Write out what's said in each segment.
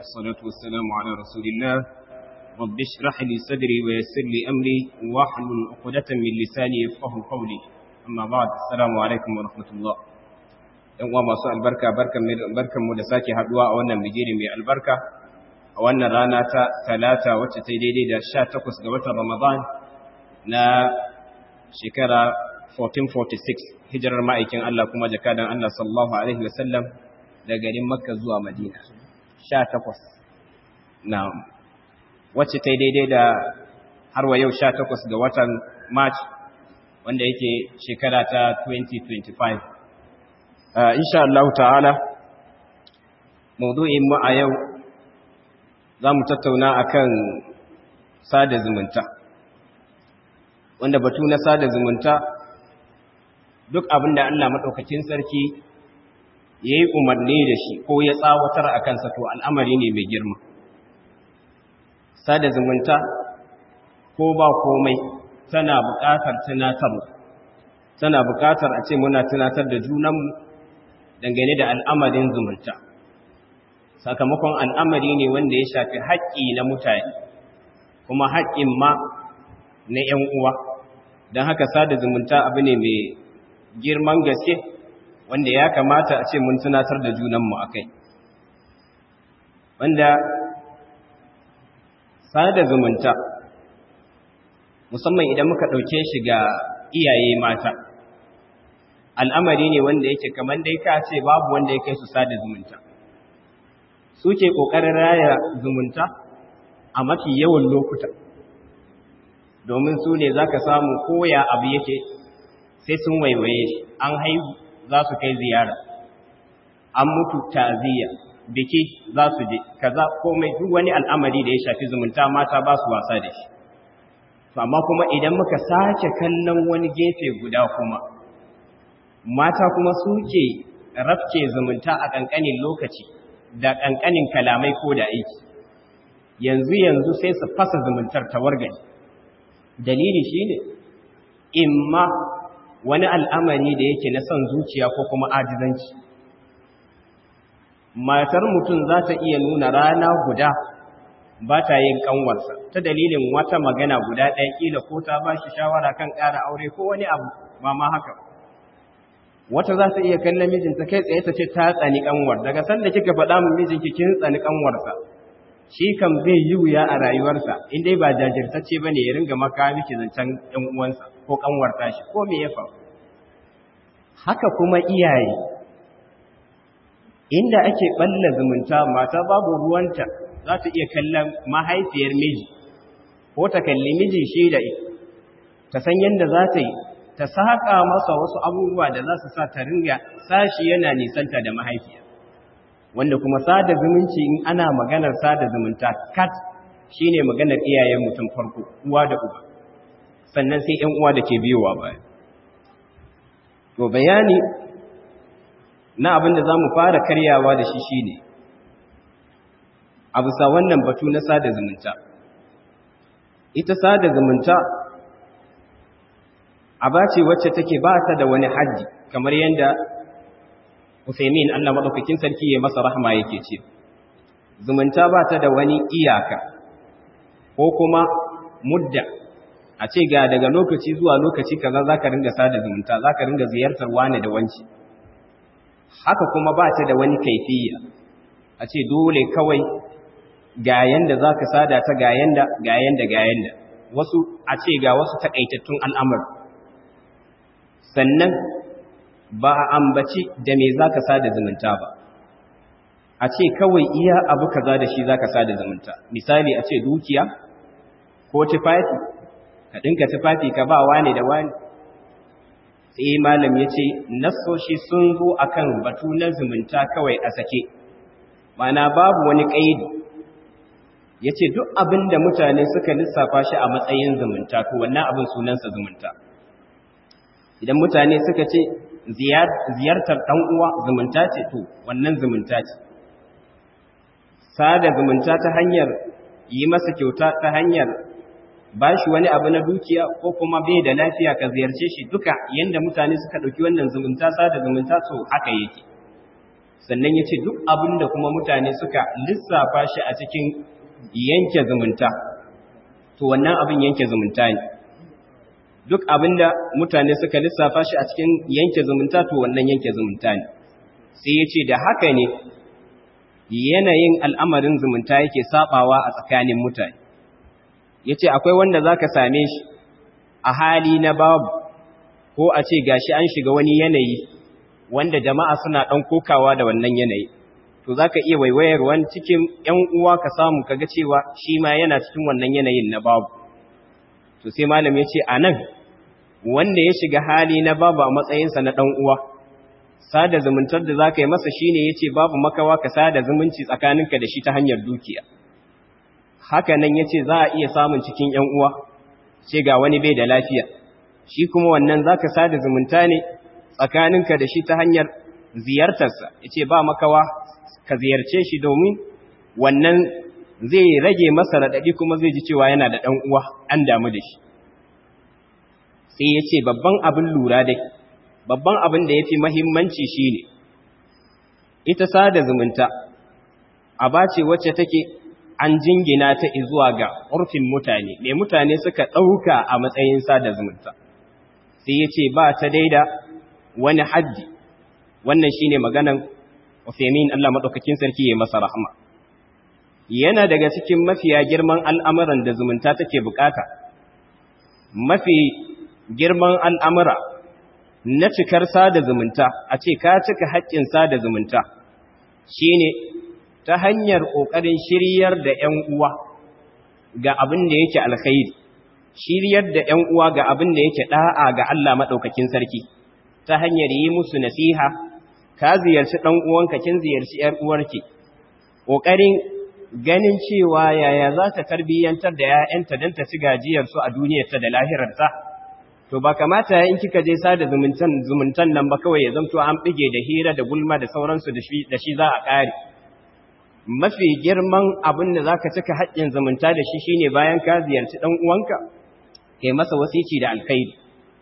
والصلاة والسلام على رسول الله رب اشرح لي صدري ويسر لي أمري واحلل عقدة من لساني يفقه قولي أما بعد السلام عليكم ورحمة الله ‘yan uwa masu albarka barkanmu da sake haduwa a wannan bigiri mai albarka a wannan rana ta talata wacce ta daidai da sha takwas ga watan ramadan na shekara 1446 hijirar ma'aikin Allah kuma jakadan Allah sallallahu alaihi wasallam da garin makka zuwa madina sha takwas na wacce ta daidai da har wa yau sha takwas ga watan march wanda yake shekara ta 2025 Uh, insha Allah ta'ala maudu'in mu a yau za mu tattauna akan sada zumunta wanda batu na sada zumunta duk abinda Allah maɗaukakin sarki ya yi umarni da shi ko ya tsawatar a kansa to al'amari ne mai girma sada zumunta ko ba komai tana buƙatar tunatarwa tana buƙatar a ce muna tunatar da junanmu dangane da al'amarin zumunta sakamakon al'amari ne wanda ya shafi haƙƙi na mutane kuma haƙƙin ma na ‘yan uwa don haka sada zumunta abu ne mai girman gaske wanda ya kamata a ce mun tunatar da junanmu a kai wanda sada zumunta musamman idan muka ɗauke shi ga iyaye mata al'amari ne wanda yake kamar dai ka ce babu wanda ya kai su sada zumunta suke ƙoƙarin raya zumunta a mafi yawan lokuta domin su ne za ka samu koya abu yake sai sun waiwaye shi an haihu za su kai ziyara an mutu ta'aziyya biki za su je kaza komai duk wani al'amari da ya shafi zumunta mata ba su wasa da shi to amma kuma idan muka sake kallon wani gefe guda kuma mata kuma suke rafke zumunta a ƙanƙanin lokaci da ƙanƙanin kalamai ko da aiki yanzu yanzu sai su fasa zumuntar ta wargani dalili shine imma wani al'amari da yake na son zuciya ko kuma ajizanci matar mutum za ta iya nuna rana guda ba ta yin kanwarsa ta dalilin wata magana guda ɗaya ƙila ko ta ba shi shawara kan ƙara aure ko wani abu ba ma haka wata za ta iya kallon mijinta kai tsaye ta ce ta tsani kanwar daga sanda kika faɗa min mijinki kin tsani kanwarsa shi kan zai yi wuya a rayuwarsa in dai ba jajirtacce bane ya ringa maka miki zancen ɗan uwansa ko kanwar tashi ko me ya faru haka kuma iyaye inda ake balla zumunta mata babu ruwanta za ta iya kallon mahaifiyar miji ko ta kalli miji shi da ita ta san yadda za ta yi ta saƙa masa wasu abubuwa da za su sa ta ringa sashi yana nisanta da mahaifiya wanda kuma sada zumunci in ana maganar sada zumunta kat shine maganar iyayen mutum farko uwa da uba sannan sai ƴan uwa da ke biyowa baya to bayani na abin da za mu fara karyawa da shi shine a bisa wannan batu na sada zumunta ita sada zumunta aba ce wacce take ba ta da wani haddi kamar yadda Usaimin Allah madaukakin sarki ya masa rahma yake ce zumunta ba ta da wani iyaka ko kuma mudda a ce ga daga lokaci zuwa lokaci kaza zaka ringa sada zumunta zaka ringa ziyartar wani da wanci haka kuma ba ta da wani kaifiya a ce dole kawai ga yanda zaka sada ta ga yanda ga yanda ga yanda wasu a ce ga wasu takaitattun al'amari sannan ba a ambaci da me za ka sada zumunta ba a ce kawai iya abu kaza da shi za ka sada zumunta misali a ce dukiya ko tufafi ka ɗinka tufafi ka ba wane da wane sai malam ya ce nassoshi sun zo akan batu na zumunta kawai a sake mana babu wani ƙaidi ya ce duk abin da mutane suka lissafa shi a matsayin zumunta to wannan abin sunansa zumunta idan mutane suka ce ziyartar ɗan uwa zumunta ce to wannan zumunta ce sada zumunta ta hanyar yi masa kyauta ta hanyar ba shi wani abu na dukiya ko kuma bai da lafiya ka ziyarce shi duka yanda mutane suka ɗauki wannan zumunta sada zumunta to haka yake sannan ya ce duk abin da kuma mutane suka lissafa shi a cikin yanke zumunta to wannan abin yanke zumunta ne duk abin da mutane suka lissafa shi a cikin yanke zumunta to wannan yanke zumunta ne sai ya ce da haka ne yanayin al'amarin zumunta yake sabawa a tsakanin mutane ya ce akwai wanda za ka same shi a hali na babu ko a ce gashi an shiga wani yanayi wanda jama'a suna ɗan kokawa da wannan yanayi to za ka iya waiwayar wani cikin ‘yan uwa ka samu kaga cewa shi ma yana cikin wannan yanayin na babu to sai malam ya ce a nan wanda ya shiga hali na babu a matsayinsa na ɗan uwa sada zumuntar da za ka yi masa shi ne ya ce babu makawa ka sada zumunci tsakaninka da shi ta hanyar dukiya haka nan ya ce za a iya samun cikin ‘yan uwa ce ga wani bai da lafiya shi kuma wannan za ka sada zumunta ne tsakaninka da shi ta hanyar ziyartarsa ya ce ba makawa ka ziyarce shi domin wannan zai rage masa raɗaɗi kuma zai ji cewa yana da ɗan uwa an damu da shi sai ya ce babban abin lura dai babban abin da ya fi mahimmanci shi ne ita sada zumunta a bace wacce take an jingina ta zuwa ga urfin mutane me mutane suka ɗauka a matsayin sada zumunta sai ya ce ba ta daida wani haddi wannan shine maganan Uthaymeen Allah madaukakin sarki ya masa rahma yana daga cikin mafiya girman al'amuran da zumunta take bukata mafi girman al'amura na cikar sada zumunta a ce ka cika haƙƙin sada zumunta shine ta hanyar ƙoƙarin shiryar da ‘yan uwa ga abin da yake alkhairi shiryar da ‘yan uwa ga abin da yake ɗa'a ga Allah maɗaukakin sarki ta hanyar yi musu nasiha ka ziyarci ɗan uwanka kin ziyarci ‘yar uwarki ƙoƙarin ganin cewa yaya za ta tarbiyyantar da ‘ya'yanta don ta ci gajiyarsu a duniyarta da lahirarta to ba kamata in kika je sada zumuntan zumuntan nan ba kawai ya zamto an bige da hira da gulma da sauransu da shi za a ƙare mafi girman abin da za ka cika haƙƙin zumunta da shi shine bayan ka ziyarci ɗan uwanka kai masa wasici da alkhairi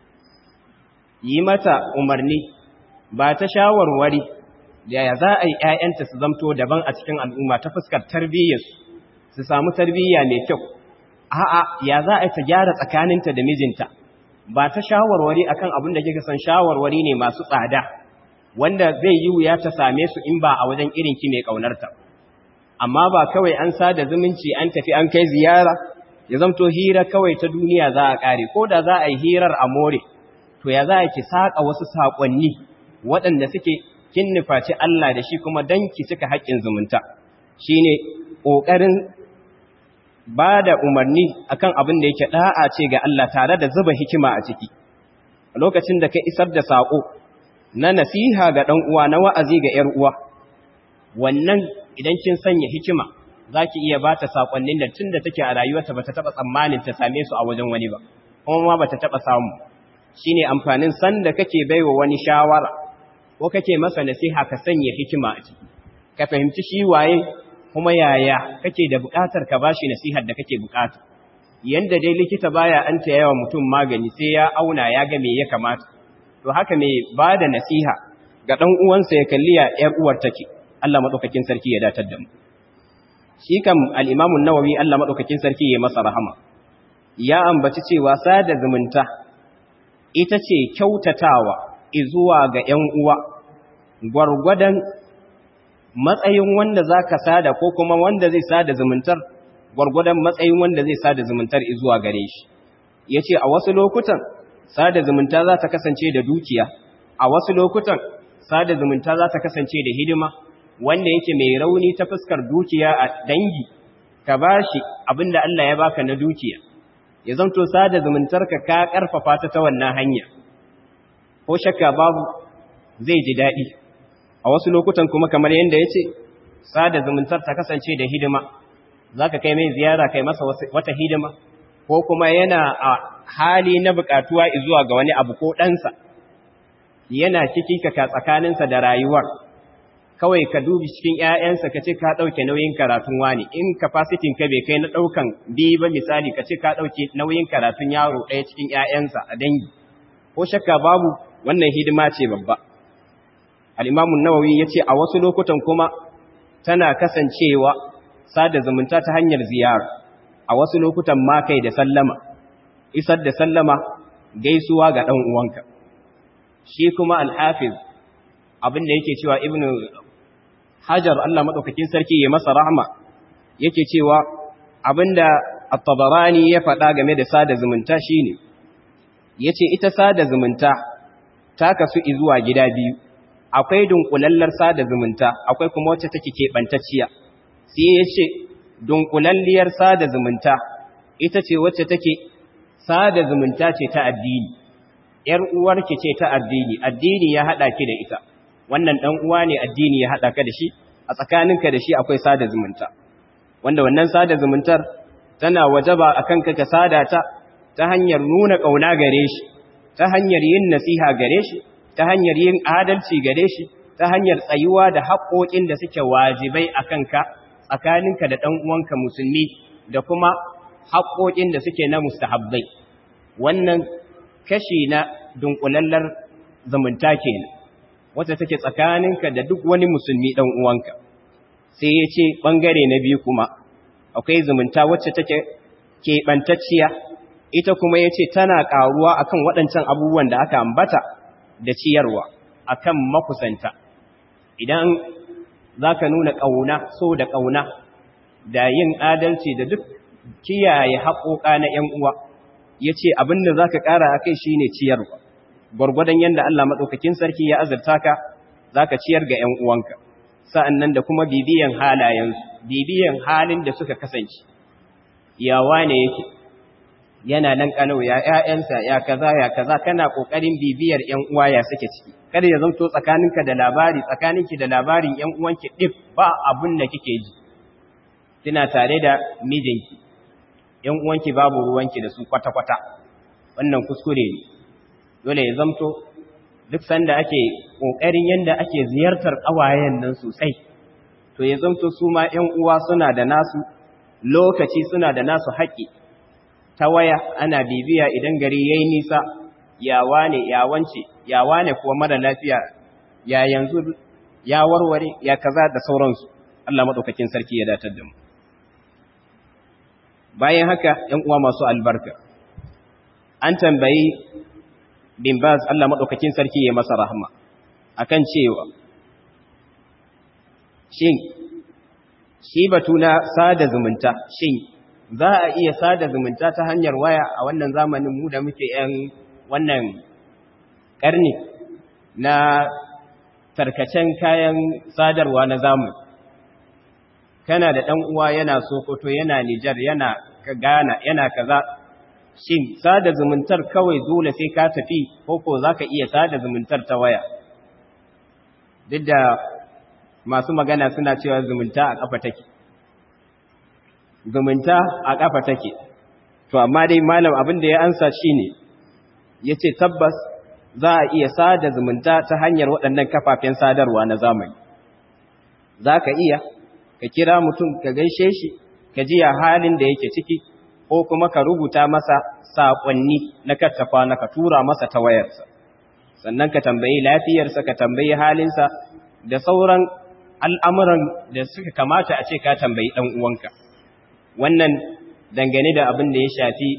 yi mata umarni ba ta shawarwari yaya za a yi ‘ya'yanta su zamto daban a cikin al'umma ta fuskar tarbiyyarsu su samu tarbiyya mai kyau a'a ya za a ta gyara tsakaninta da mijinta ba ta shawarwari akan abin da kika san shawarwari ne masu tsada wanda zai yi wuya ta same su in ba a wajen irinki mai ƙaunarta amma ba kawai an sada zumunci an tafi an kai ziyara ya zamto hira kawai ta duniya za a ƙare ko da za a yi hirar a more to ya za a ki saƙa wasu saƙonni waɗanda suke kin nufaci Allah da shi kuma don ki cika haƙƙin zumunta shi ne ƙoƙarin ba da umarni akan abin da yake ɗa'a ce ga Allah tare da zuba hikima a ciki a lokacin da ka isar da saƙo na nasiha ga ɗan uwa na wa'azi ga ‘yar uwa wannan idan kin sanya hikima za ki iya ba ta saƙonnin da tun da take a rayuwarta ba ta taɓa tsammanin ta same su a wajen wani ba kuma ma ba ta taɓa samu shi ne amfanin sanda kake baiwa wani shawara ko kake masa nasiha ka sanya hikima a ciki ka fahimci shi waye kuma yaya kake da buƙatar ka bashi nasihar da kake buƙata yanda dai likita baya an ta yawa mutum magani sai ya auna ya ga me ya kamata to haka mai ba da nasiha ga ɗan uwansa ya kalli ya ‘yar uwar take Allah maɗaukakin sarki ya datar da mu shi kam al'imamun nawawi Allah maɗaukakin sarki ya masa rahama ya ambaci cewa sada zumunta ita ce kyautatawa izuwa ga ‘yan uwa gwargwadon matsayin wanda za ka sada ko kuma wanda zai sada zumuntar gwargwadon matsayin wanda zai sada zumuntar izuwa gare shi ya ce a wasu lokutan sada zumunta za ta kasance da dukiya a wasu lokutan sada zumunta za ta kasance da hidima wanda yake mai rauni ta fuskar dukiya a dangi ka bashi abinda Allah ya baka na dukiya ya zanto sada zumuntarka ka karfafa ta ta wannan hanya ko shakka babu zai ji daɗi a wasu lokutan kuma kamar yadda ya ce sada zumuntar ta kasance da hidima za ka kai mai ziyara kai masa wata hidima ko kuma yana a hali na buƙatuwa zuwa ga wani abu ko ɗansa yana ciki ka tsakaninsa da rayuwar kawai ka dubi cikin ‘ya'yansa ka ce ka ɗauke nauyin karatun wani in kafasitin ka bai kai na ɗaukan biyu ba misali ka ce ka ɗauke nauyin karatun yaro ɗaya cikin ‘ya'yansa a dangi ko shakka babu wannan hidima ce babba al-imamu nawawi yace a wasu lokutan kuma tana kasancewa sada zumunta ta hanyar ziyara a wasu lokutan ma kai da sallama isar da sallama gaisuwa ga dan uwanka shi kuma al-hafiz abin da yake cewa ibnu hajar Allah madaukakin sarki ya masa rahma yake cewa abinda at-tabarani ya faɗa game da sada zumunta shine yace ita sada zumunta ta kasu zuwa gida biyu akwai dunkulallar sada zumunta akwai kuma wacce take keɓantacciya sai yace dunkulalliyar sada zumunta ita ce wacce take sada zumunta ce ta addini ‘yar uwarki ce ta addini, addini ya haɗa ki da ita, wannan ɗan uwa ne addini ya haɗa ka da shi, a tsakaninka da shi akwai sada zumunta, wanda wannan sada zumuntar tana wajaba a kanka ka sada ta ta hanyar nuna ƙauna gare shi, ta hanyar yin nasiha gare shi, ta hanyar yin adalci gare shi, ta hanyar tsayuwa da haƙoƙin da suke wajibai a kanka tsakaninka da ɗan uwanka musulmi da kuma haƙoƙin da suke na mustahabbai. Wannan kashi na dunkulallar zumunta kenan wacce take tsakaninka da duk wani musulmi dan uwanka sai ya ce bangare na biyu kuma akwai zumunta wacce take keɓantacciya ita kuma ya ce tana ƙaruwa akan waɗancan abubuwan da aka ambata da ciyarwa akan makusanta idan za ka nuna ƙauna so da ƙauna da yin adalci da duk kiyaye haƙoƙa na ‘yan uwa ya ce abin da za ka ƙara a kai shi ne ciyarwa gwargwadon yadda Allah maɗaukakin sarki ya azurta ka za ka ciyar ga ‘yan uwanka sa'an nan da kuma bibiyan halayensu bibiyan halin da suka kasance yawa ne yake yana nan ƙanau ya ‘ya'yansa ya kaza ya kaza kana ƙoƙarin bibiyar ‘yan uwa ya suke ciki kada ya zanto tsakaninka da labari tsakaninki da labarin ‘yan uwanki ɗif ba abin da kike ji kina tare da mijinki ‘yan uwanki babu ruwanki da su kwata-kwata, wannan kuskure ne, dole ya zamto duk sanda ake ƙoƙarin yadda ake ziyartar ƙawayen nan sosai, to ya zamto su ma ‘yan uwa suna da nasu lokaci suna da nasu haƙƙi, ta waya ana bibiya idan gari ya yi nisa, yawa ne, yawance, yawa ne kuwa mara lafiya, ya yanzu, ya warware, ya kaza da sauransu, Allah maɗaukakin sarki ya datar da mu. bayan haka ‘yan uwa masu albarka an tambayi bin baz Allah maɗaukakin sarki ya masa rahama akan cewa shin shi batu na sada zumunta shin za a iya sada zumunta ta hanyar waya a wannan zamanin mu da muke ‘yan wannan ƙarni na tarkacen kayan sadarwa na zamani kana da ɗan uwa yana Sokoto yana Nijar yana Ghana yana kaza shin sada zumuntar kawai dole sai ka tafi ko ko zaka iya sada zumuntar ta waya duk da masu magana suna cewa zumunta a kafa take zumunta a kafa take to amma dai malam abin da ya ansa shine yace tabbas za a iya sada zumunta ta hanyar waɗannan kafafen sadarwa na zamani zaka iya ka kira mutum ka gaishe shi ka ji halin da yake ciki ko kuma ka rubuta masa saƙonni na kattafa na ka tura masa ta wayarsa sannan ka tambayi lafiyarsa ka tambayi halinsa da sauran al'amuran da suka kamata a ce ka tambayi ɗan uwanka wannan dangane da abin da ya shafi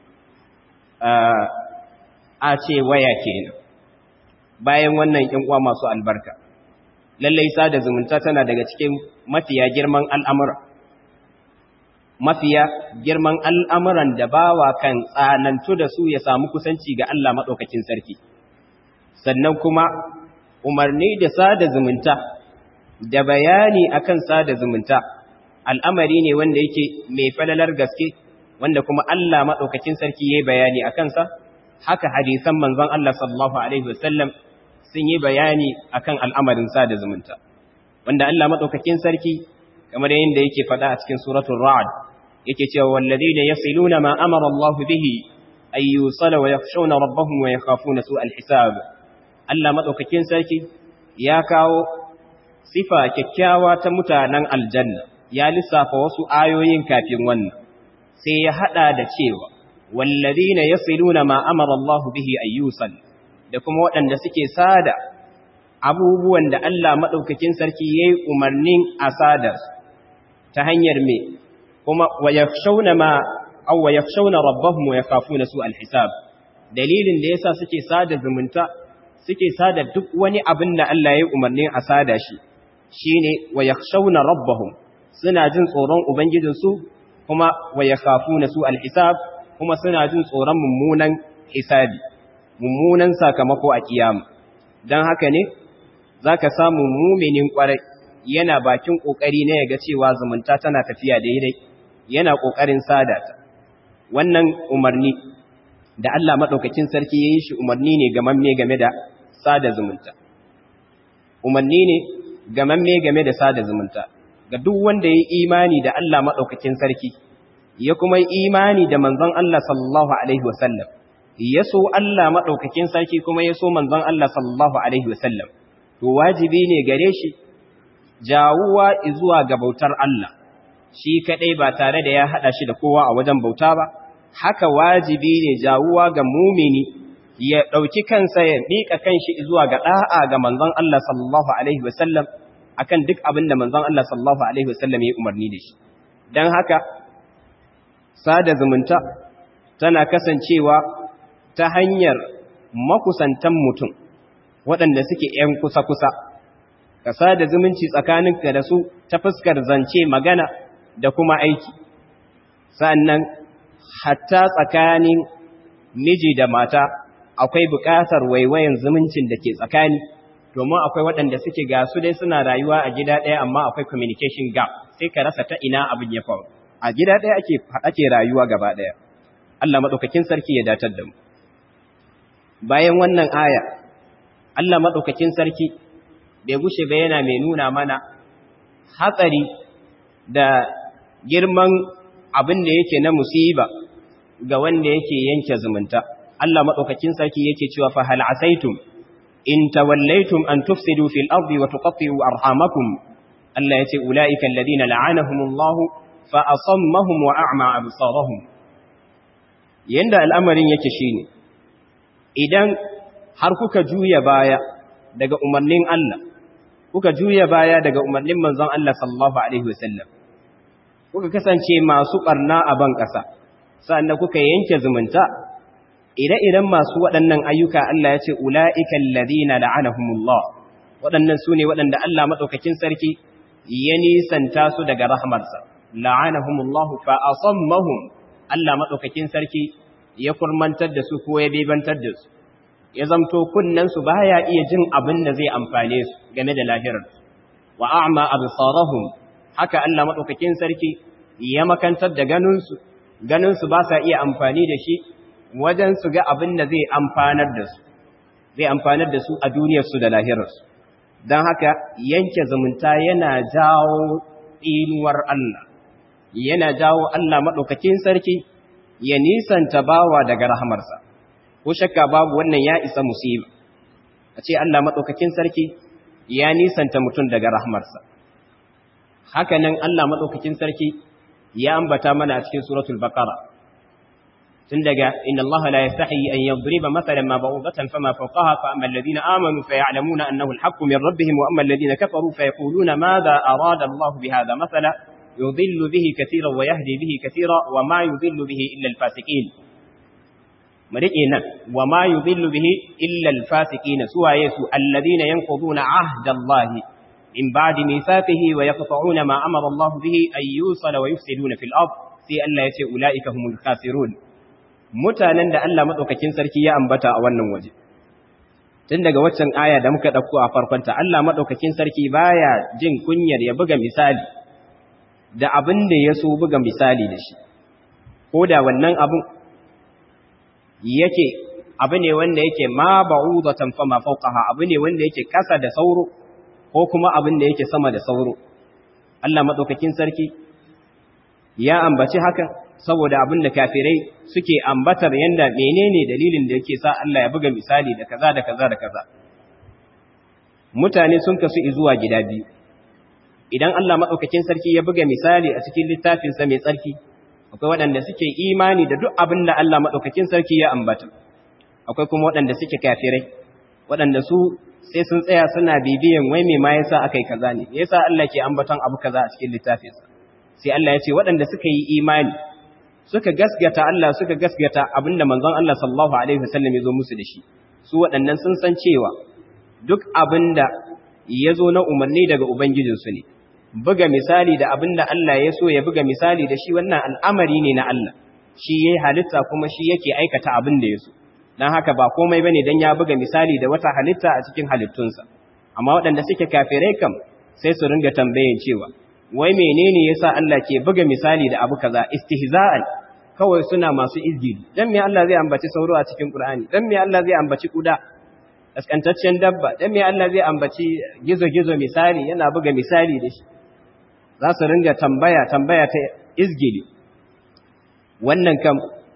a ce waya kenan bayan wannan ‘yan uwa masu albarka lallai sada zumunta tana daga cikin mafiya girman al'amura mafiya girman al'amuran da bawa kan tsanantu da su ya samu kusanci ga Allah maɗaukakin sarki sannan kuma umarni da sada zumunta da bayani akan sada zumunta al'amari ne wanda yake mai falalar gaske wanda kuma Allah maɗaukakin sarki ya yi bayani a kansa haka hadisan manzon Allah sallallahu Alaihi wasallam sun yi bayani akan al'amarin sada zumunta wanda Allah maɗaukakin sarki kamar yadda yake faɗa a cikin suratul ra'ad yake cewa walladheena yasiluna ma amara Allah bihi ay yusala wa yakhshawna rabbahum wa yakhafuna su'al hisab Allah maɗaukakin sarki ya kawo sifa kyakkyawa ta mutanen aljanna ya lissafa wasu ayoyin kafin wannan sai ya hada da cewa wallazina yasiluna ma amara Allah bihi ayyusal da kuma waɗanda suke sada abubuwan da Allah maɗaukakin sarki ya yi umarnin a sadar ta hanyar me kuma wa yakhshawna ma aw wa yakhshawna rabbahum wa yakhafuna su alhisab dalilin da yasa suke sada zumunta suke sada duk wani abin da Allah ya yi umarnin a sada shi shine wa yakhshawna rabbahum suna jin tsoron ubangijinsu kuma wa yakhafuna su alhisab kuma suna jin tsoron mummunan hisabi mummunan sakamako a kiyama dan haka ne zaka samu muminin kwarai yana bakin kokari ne yaga cewa zumunta tana tafiya daidai yana kokarin sada ta wannan umarni da Allah madaukakin sarki yayin shi umarni ne gamamme game da sada zumunta umarni ne gamamme game da sada zumunta ga duk wanda ya yi imani da Allah maɗaukakin sarki ya kuma yi imani da manzon Allah sallallahu alaihi wasallam ya so Allah maɗaukakin sarki kuma ya so manzon Allah sallallahu alaihi wasallam to wajibi ne gare shi jawuwa zuwa ga bautar Allah shi kadai ba tare da ya hada shi da kowa a wajen bauta ba haka wajibi ne jawuwa ga mumini ya dauki kansa ya mika kanshi zuwa ga da'a ga manzon Allah sallallahu alaihi wasallam akan duk abin da manzon Allah sallallahu alaihi wasallam ya umarni da shi dan haka sada zumunta tana kasancewa ta hanyar makusantan mutum waɗanda suke ‘yan kusa-kusa, ka sada zumunci tsakaninka da su ta fuskar zance magana da kuma aiki, sannan hatta tsakanin miji da mata akwai buƙatar waiwayan zumuncin da ke tsakani, domin akwai waɗanda suke gasu dai suna rayuwa a gida ɗaya amma akwai communication gap sai ka rasa ta ina abin ya faru. A gida ɗaya ake rayuwa gaba ɗaya. Allah maɗaukakin sarki ya datar da mu. Bayan wannan aya, Allah maɗaukakin sarki bai gushe ba yana mai nuna mana hatsari da girman abin da yake na musiba ga wanda yake yanke zumunta. Allah maɗaukakin sarki yake cewa fa hal asaitum in tawallaitum an tufsidu fil ardi wa tuqatti'u arhamakum Allah yace ulaika alladhina la'anahumullah fa asammahum wa a'ma absarahum yanda al'amarin yake shine idan har kuka juya baya daga umarnin Allah kuka juya baya daga umarnin manzon Allah sallallahu alaihi wasallam kuka kasance masu barna a ban ƙasa sannan kuka yanke zumunta ire-iren masu waɗannan ayyuka Allah ya ce ula'ikan ladina la'anahumullah waɗannan su ne waɗanda Allah maɗaukakin sarki ya nisanta su daga rahmarsa la'anahumullah fa asammahum Allah maɗaukakin sarki ya kurmantar da su ko ya bebantar da su ya zamto kunnensu ba ya iya jin abin da zai amfane su game da lahirarsu wa a'ma absarahum haka Allah maɗaukakin sarki ya makantar da ganinsu ganinsu ba sa iya amfani da shi wajen su ga abin da zai amfanar da su zai amfanar da su a duniyarsu da lahirarsu don haka yanke zumunta yana jawo tsinuwar Allah yana jawo Allah maɗaukakin sarki ya nisanta bawa daga rahamarsa ko shakka babu wannan ya isa musiba a ce Allah maɗaukakin sarki ya nisanta mutum daga rahamarsa haka nan Allah maɗaukakin sarki ya ambata mana a cikin suratul baqara tun daga inna Allah la yastahi an yadriba mathalan ma ba'udatan fama fawqaha fa amma alladhina amanu fa ya'lamuna annahu al-haqqu min rabbihim wa amma alladhina kafaru fa yaquluna madha arada Allah bihadha mathala yudhillu bihi katiran wa yahdi bihi katira wa ma yudhillu bihi illa al-fasiqin marike nan wa ma yudhillu bihi illa al-fasiqin suwaye su alladhina yanquduna ahda Allah in ba'di mithaqihi wa yaqta'una ma amara Allah bihi ay yusala wa yufsiduna fil ard sai Allah yace ulaika humul khasirun mutanen da Allah madaukakin sarki ya ambata a wannan waje tun daga waccan aya da muka dauko a farkonta Allah madaukakin sarki baya jin kunyar ya buga misali da abin da ya so buga misali da shi ko da wannan abin yake abu ne wanda yake ma ba'udatan fa ma fawqaha abu ne wanda yake kasa da sauro ko kuma abin da yake sama da sauro Allah madaukakin sarki ya ambaci haka saboda abin da kafirai suke ambatar yanda menene dalilin da yake sa Allah ya buga misali da kaza da kaza da kaza mutane sun kasu zuwa gida biyu idan Allah madaukakin sarki ya buga misali a cikin littafin sa mai tsarki akwai waɗanda suke imani da duk abin da Allah madaukakin sarki ya ambata akwai kuma waɗanda suke kafirai waɗanda su sai sun tsaya suna bibiyan wai me ma yasa akai kaza ne yasa Allah ke ambaton abu kaza a cikin littafinsa sai Allah ya ce waɗanda suka yi imani suka gaskata Allah suka gaskata abinda manzon Allah sallallahu alaihi wasallam ya zo musu da shi su waɗannan sun san cewa duk abinda ya zo na umarni daga ubangijinsu ne buga misali da abinda Allah ya so ya buga misali da shi wannan al'amari ne na Allah shi yayi halitta kuma shi yake aikata abin da ya so dan haka ba komai bane dan ya buga misali da wata halitta a cikin halittunsa amma waɗanda suke kafirai kam sai su ringa tambayin cewa wai menene yasa Allah ke buga misali da abu kaza istihza'an kawai suna masu izgiri dan me Allah zai ambaci sauro a cikin Qur'ani dan me Allah zai ambaci kuda kaskantaccen dabba dan me Allah zai ambaci gizo-gizo misali yana buga misali da shi za su ringa tambaya tambaya ta izgili wannan kam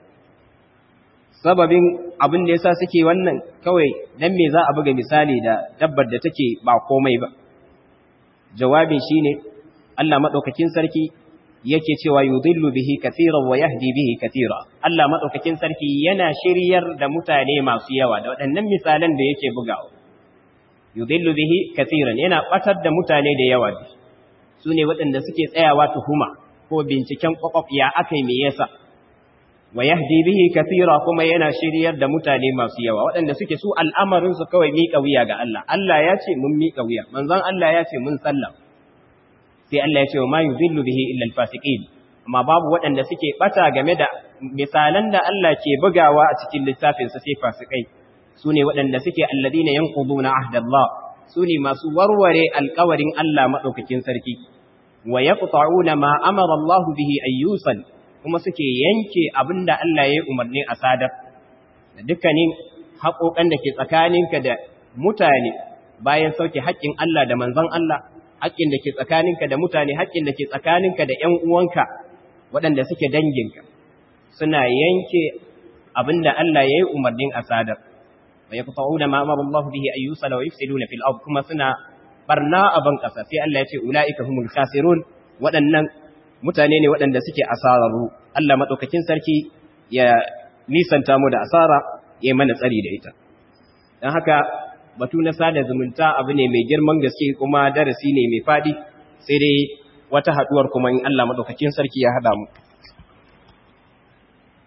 sababin abin da yasa suke wannan kawai dan me za a buga misali da dabbar da take ba komai ba jawabin shine Allah madaukakin sarki yake cewa yudillu bihi katiran wa yahdi bihi katira Allah madaukakin sarki yana shiryar da mutane masu yawa da waɗannan misalan da yake bugawa yudillu bihi katiran yana batar da mutane da yawa su ne waɗanda suke tsayawa tuhuma ko binciken kwakwaf ya akai me yasa wa yahdi bihi katira kuma yana shiryar da mutane masu yawa waɗanda suke su al'amarin su kawai miƙa wuya ga Allah Allah ya ce mun miƙa wuya manzon Allah ya ce mun sallama sai Allah ya ce wa ma yudhillu bihi illa al-fasiqin amma babu waɗanda suke bata game da misalan da Allah ke bugawa a cikin littafin sa sai fasikai sune waɗanda suke alladina yanquduna ahdallah sune masu warware alƙawarin Allah madaukakin sarki wa yaqta'una ma amara Allah bihi ayyusan kuma suke yanke abinda Allah ya umarni a sadar da dukkanin haƙoƙan da ke tsakaninka da mutane bayan sauke haƙƙin Allah da manzon Allah haƙƙin da ke tsakaninka da mutane haƙƙin da ke tsakaninka da ‘yan uwanka waɗanda suke danginka suna yanke abin da Allah ya yi umarnin a sadar wa ya kusa da ma'amar Allah bihi a yusa da wa yufsidu na fil'ab kuma suna barna a ban ƙasa sai Allah ya ce ula'ika humul khasirun waɗannan mutane ne waɗanda suke asararru Allah maɗaukakin sarki ya nisanta mu da asara ya mana tsari da ita don haka batu na sada zumunta abu ne mai girman gaske kuma darasi ne mai fadi sai dai wata haduwar kuma in Allah madaukakin sarki ya hada mu